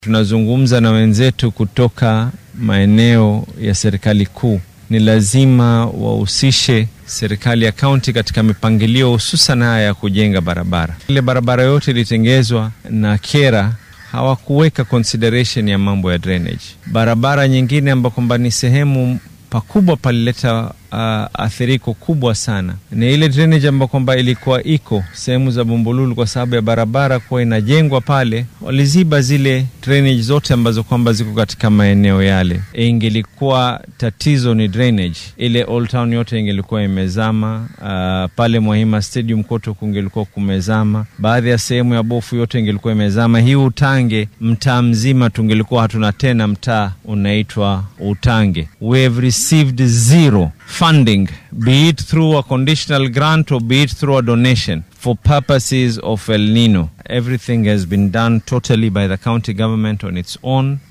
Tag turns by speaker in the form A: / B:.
A: Tunazungumza na wenzetu kutoka maeneo ya serikali kuu, ni lazima wahusishe serikali ya kaunti katika mipangilio hususan haya ya kujenga barabara. Ile barabara yote ilitengezwa na Kera hawakuweka consideration ya mambo ya drainage. Barabara nyingine ambayo kwamba ni sehemu pakubwa palileta uh, athiriko kubwa sana ni ile drainage ambayo kwamba ilikuwa iko sehemu za Bumbululu, kwa sababu ya barabara kuwa inajengwa pale, waliziba zile drainage zote ambazo kwamba ziko katika maeneo yale. Ingelikuwa tatizo ni drainage, ile Old Town yote ingelikuwa imezama. Uh, pale Mwahima Stadium kote kungelikuwa kumezama, baadhi ya sehemu ya Bofu yote ingelikuwa imezama. Hii Utange mtaa mzima tungelikuwa hatuna tena mtaa unaitwa Utange. We have received zero funding be it through a conditional grant or be it through a donation for purposes of El Nino. Everything has been done totally by the county government on its own.